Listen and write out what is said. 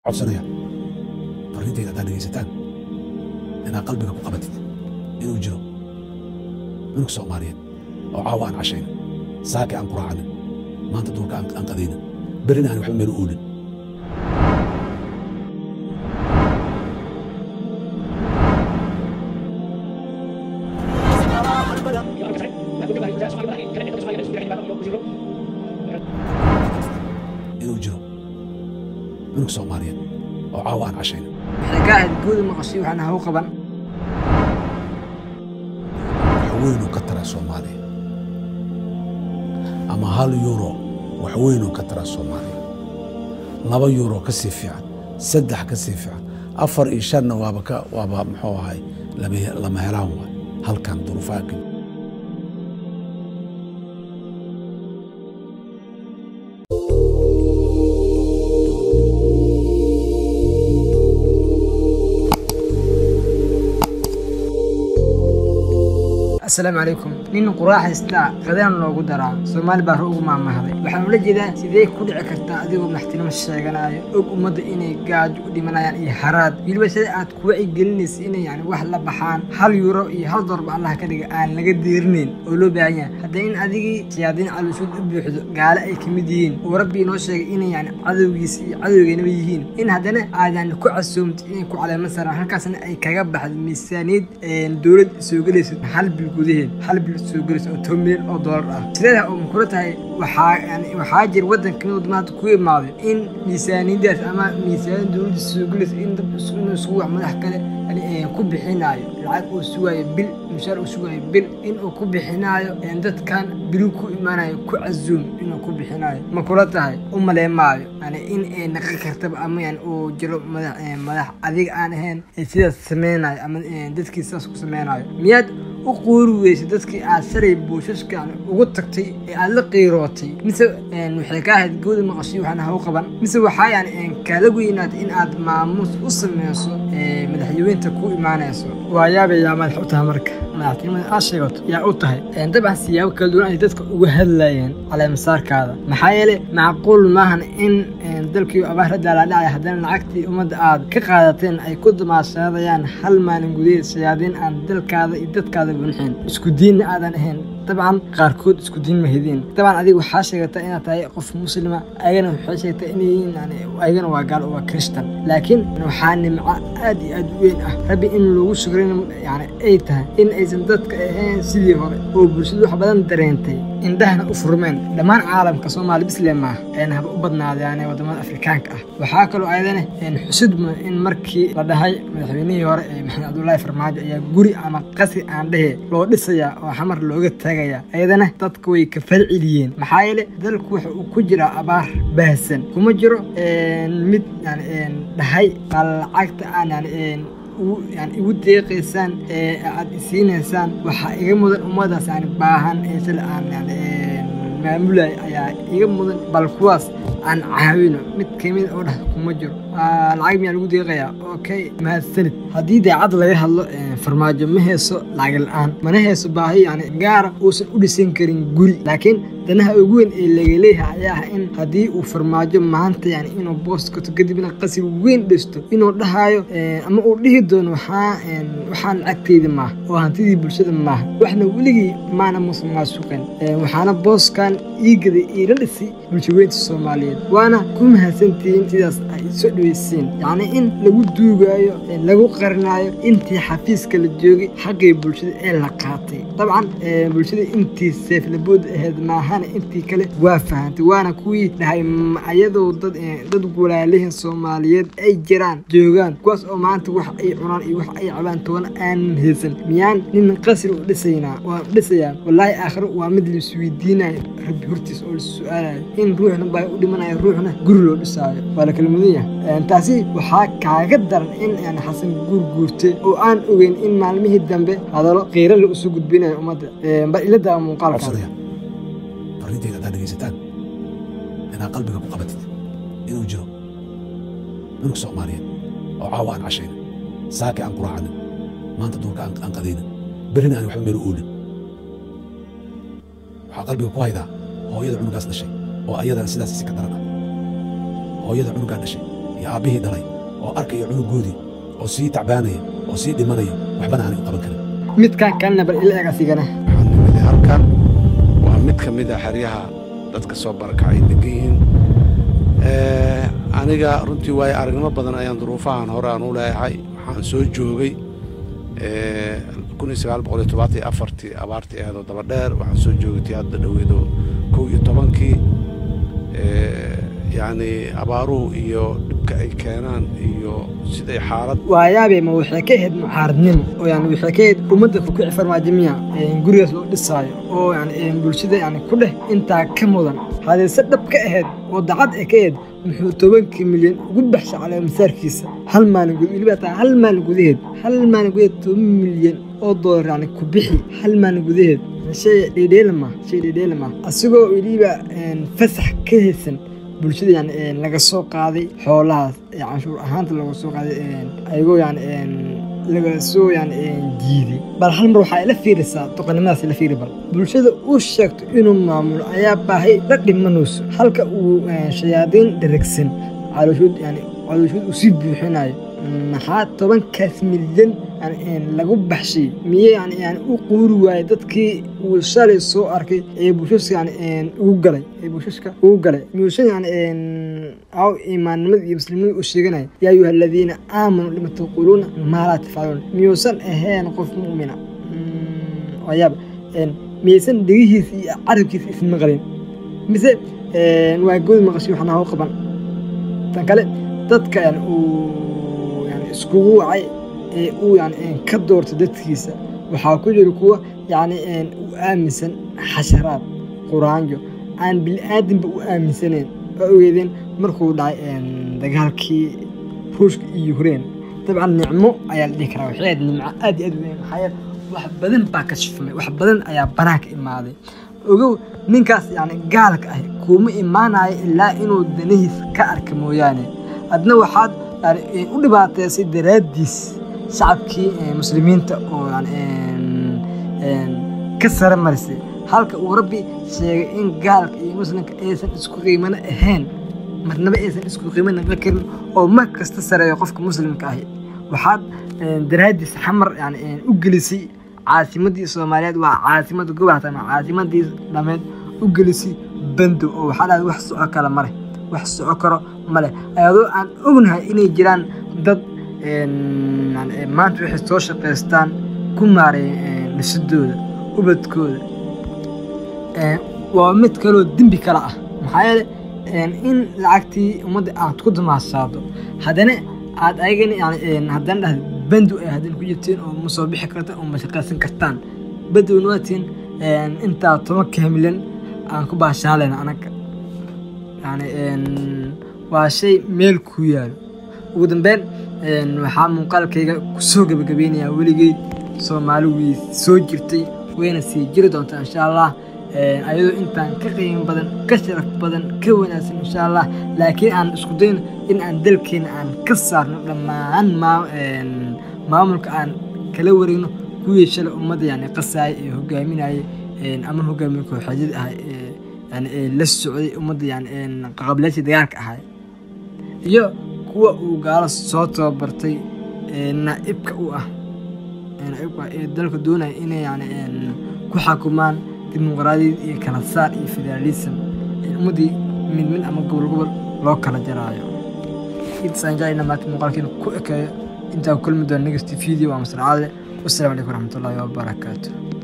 codsanaya farriintayda haddaad dhegaysataan inaad qalbiga ku qabatid inuu jiro cunug soomaaliyeed oo caawa aan cashayna saaki aan quraacanin maanta duurka aan qadaynin berrina aan waxba meel u oolin inuu jiro cunug soomaaliyeed oo caawa aan cashayna waxay ka ahayd guudi maqashay waxaana haw qaban waxweynuu ka tara soomaaliya ama hal yuuro waxweynuu ka tara soomaaliya laba yuuro ka sii fiican saddex ka sii fiican afar iyo shanna waaba ka waaba muxuu ahay lama- lama helaan waay halkan duruufaha ka asalaamu calaykum nin quraaxaystaa qadaan loogu daraa soomaali baa ugu maamahday waxaan ula jeedaa sidee ku dhici kartaa adigoo maxtinimo sheeganaayo og ummadda inay gaajo u dhimanayaan iyo haraad weliba sida aad ku wacigelinaysa inay yani wax la baxaan hal yuuro iyo hal doorba allah ka dhiga aan laga deerinayn oo loo baahan yahay hadda in adigii siyaadiin calusuud u buuxdo gaale ay ka mid yihiin oo rabbi inoo sheegay inay yani cadowgiisa iyo cadowgeynaba yihiin in haddana aadan ku casuumta inay ku caleema saraan halkaasna ay kaga baxdo miisaaniyad dowlad soo gelaysa hal bil gudaheed hal bil soo gelaysa oo toban milyan oo doolar ah sideeda oo kula tahay waxaa yani waxaa jira waddan kamid wadamada hadda ku imaaday in miisaaniyadaas ama miisaaniyad dowladda soo gelaysa in dad isku inuu isugu wax madax kale yani ku bixinaayo lacag uu sugaayo bil mushaar uu sugaayo bil inuu ku bixinaayo dadkan bilu ku imaanayo ku casuum inuu ku bixinaayo ma kula tahay u maleemaayo yani in ay naqan kartaba ama yani uu jiro madax madax adiga aan ahayn ee sidaas sameynayo ama dadkii sidaas ku sameynayo miyaad u quuri weysay dadkii aad shalay buushashka yani ugu tagtay ee aad la qiirootay mise waxay ka ahayd gawda maqashay waxaana haw qaban mise waxaa yani kaala weynaatay in aad maamuus u sameyso madaxyaweynta ku imaanayso waa yaabayaa madax u tahay marka madaxtinimada aad sheegato yaa u tahay dabcan siyaabo kala duwan ay dadka uga hadlayeen caleemasaarkaada maxaa yeele macquul maahan in dalkii abaar la daalaadhacay haddana lacagtii ummadda aad ka qaadateen ay ku damaashaadayaan hal maalin gudaheed shayaadiin aan dalkaada iyo dadkaada bunxin isku diinna aadan ahayn dabcan qaarkood isku diin ma hediin dabcan adiga waxaa sheegataa inaad tahay qof muslima ayagana waxay sheegtaa inay yihiin yani ayagana waa gaal oo waa kristan laakiin waxaa nimco aad iyo aad u weyn ah rabbi in lagu shukrin yani ay tahay in aysan dadka ahayn sidii hore oo bulshadu wax badan dareentay indhahana u furmeen dhammaan caalamka soomaali bisle maaha ayna haba u badnaadaane wadamada afrikaanka ah waxaa kaloo ayadana xusid mudan in markii la dhahay madaxweynihii hore ee maxamed cabdullaahi farmaajo ayaa guri ama qasri aan dhehe loo dhisayaa oo xamar looga taagaya ayadana dadka way ka falceliyeen maxaa yeele dalku waxa uu ku jiraa abaar baahsan kuma jiro mid yani dhahay bal lacagta aan yani yani igu deeqaysaan ee aad isiinaysaan waxaa iga mudan ummadaas yani baahan ee sila aan yani maamulay ayaa iga mudan bal kuwaas aan caawino mid kamid oo dhah kuma jiro lacag miyaa lagu deeqayaa okay mahadsanid haddii daacad laga hadlo farmaajo ma heeso lacag la-aan mana heeso baahi yani gaara uusan u dhisan karin guri laakiin danaha ugu weyn ee laga leeyahay ayaa ah in haddii uu farmaajo maanta yani inuu boos gato kadibna qasri weyn dhisto inuu dhahayo ama uu dhihi doono waxaa waxaan lacagteyda maaha oo hantidii bulshada maaha waxna weligii maana musan maasuqeen waxaana booskan ii gaday iila dhisay bulshaweynta soomaaliyeed waana ku mahadsantihiin sidaas ay soo dhaweyseen yacni in lagu duugaayo lagu qarinaayo intii xafiiska la joogay xaqii bulshada ee la qaatay dabcan bulshada intii seeflabood ahayd maahana intii kale waa fahantay waana kuwii dhahay ayadoo dad dad walaalihin soomaaliyeed ay jiraan joogaan kuwaas oo maanta wax ay cunaan iyo wax ay cabaan toona aanan haysan miyaan nin qasri u dhisaynaa waan dhisayaa wallaahi aakhiro waa mid laisweydiinayo rabbi hortiis oo lais su-aalayo in ruuxna baa u dhimanayo ruuxna guri loo dhisaayo waa la kala mudan yahay taasi waxaa kaaga daran in yani xasan guur guurte oo aan ogeyn in maalmihii dambe hadallo qiiro la usoo gudbinayo ummadda bal ila daa muuqaalka codsanaya farriintayda haddaad dhegaysataan inaad qalbiga ku qabatid inuu jiro cunug soomaaliyeed oo caawa aan cashayna saaki aan quraacanin maanta duurka aan qadaynin berrina aan waxba meel u oolin waxaa qalbiga ku haydaa hooyada cunugaas dhashay oo ayadana sidaas si ka daran ah hooyada cunugaa dhashay iyo aabbihii dhalay oo arkaya cunugoodii oo sii tacbaanaya oo sii dhimanaya waxbana aanay u qaban karin midkan kalena bal ila eg asigana waxaan nimid halkan waa mid ka mid a xeryaha dadka soo barakacay degan yihiin Eh, aniga runtii waayo aragnimo badan ayaan duruufahan hore aan u leeyahay waxaan soo joogay eh, kun iyo sagaal boqol iyo todobaatan iyo afartii abaartii aheedoo daba dheer waxaan soo joogay tii hadda dhoweedo kow iyo tobankii Eh, yacni abaaruhu iyo dhibka ay keenaan iyo siday xaalad waayaabe ma waxay ka ahayd mucaaradnimo oo yani waxay ka ahayd ummadda kukici farmaajimiya gurigaas loo dhisaayo oo yani bulshada yani ku dheh intaa ka mudan hadeese dhab ka ahayd oo dacad ay ka ahayd muxuu tobankii milyan ugu baxshay calaa masaarkiisa hal maalin gud weliba taa hal maalin gudaheed hal maalin gudaheed toban milyan oo doolar yani ku bixi hal maalin gudaheed shay dhedheelama shay dhedheelama asigoo weliba fasax ka haysan bulshada yani laga soo qaaday xoolahaas ee canshuur ahaanta laga soo qaaday ayagoo yani laga soo yani jiiday bal hal mar waxaa ila fiirisaa doqonnimadaas ila fiiri bal bulshada uu sheegto inuu maamulo ayaa baahay la dhimanayso halka uu shayaadiin dheragsan calooshood yani calooshood uu sii buuxinayo maxaa tobankaas milyan yani lagu baxshay miye yani yani u quuri waayey dadkii uu shalay soo arkay ee bulshaska yani ugu galay ee bulshaska ugu galay miyuusan yani aw imaannimada iyo muslimnimada u sheeganaya yaa ayuha aladiina aamanuu lima taquuluuna maa laa tafcaluun miyuusan ahayn qof mu'mina wayaaba miyaysan dhegihiisa iyo carabkiisa ismaqalin mise waa good maqashay waxna hau qaban tan kale dadka yani uu yani iskugu wacay ee uu yani ka doortay dadkiisa waxaa ku jira kuwa yani u aaminsan xasharaad quraanjo aan bili-aadinba u aaminsanayn oo ogeedeen markuu dhacay dagaalkii ruushka iyo yukrain dabcan nicmo ayaa la dhihi karaa waxay ahayd nimco aad iyo aad u weyn maxaa yeele wax badan baa ka shifmay wax badan ayaa banaanka imaaday ogow ninkaas yani gaalka ah kuuma imaanayo ilaa inuu danihiis ka arka mooyaane adna waxaad yani u dhibaateysay daraaddiis shacabkii muslimiinta oo yani ka sare marisay halka uu rabbi sheegay in gaalka iyo muslimka aysan isku qiimano ahayn marnaba aysan isku qiimo naqan karin oo mar kasta sareeyo qofka muslimka ahi waxaad daraaddiis xamar yani u gelisay caasimadii soomaaliyeed waa caasimada gobolka ama caasimadii dhameed u gelisay bandow oo waxaa dhahay wax soco kale male wax soco karo male ayadoo aan ognahay inay jiraan dad maanta waxay soo shaqaystaan ku maareeya dhisidooda ubadkooda waa mid kaloo dembi kale ah maxaa yeele in lacagtii ummadda aad ku damaashaado haddana aad ayagana yani haddana dhahda bandow ay haddana ku jirteen oo ma soo bixi kartaan oo ma shaqaysan kartaan bandowna waatiin intaa tobanka milyan aan ku baashaalayna anaga yani waa shay meel ku yaalo ugu dambeyn waxaa muuqaalkayga kusoo gebagabeynayaa weligeed soomaali way soo jirtay wayna sii jiri doontaa insha allah ayadoo intaan ka qiimo badan ka sharaf badan ka wanaagsan insha allah laakiin aan isku dayno in aan dalkeena aan ka saarno dhammaan maamulka aan kala wareegno kuwii shalay ummadda yani qasaaya ee hogaaminayay ama hogaamiye kooxeedyada ah yani la socday ummadda yani qaqableeshii dagaalka ahay iyo kuwa uu gaalo soo tababartay naaibka u ah naaibka ee dalka doonaya inay yani ku xakumaan dimuqraadiyad iyo kala saar iyo federaalism ummaddii mid mid ama gobol gobol loo kala jaraayo intaasaan jeclayna maanta muuqaalkeena ku ekeeyo intaa kulmi doona next video waa masracaale wasalaamu calaykum waraxmatullaahi wabarakaatu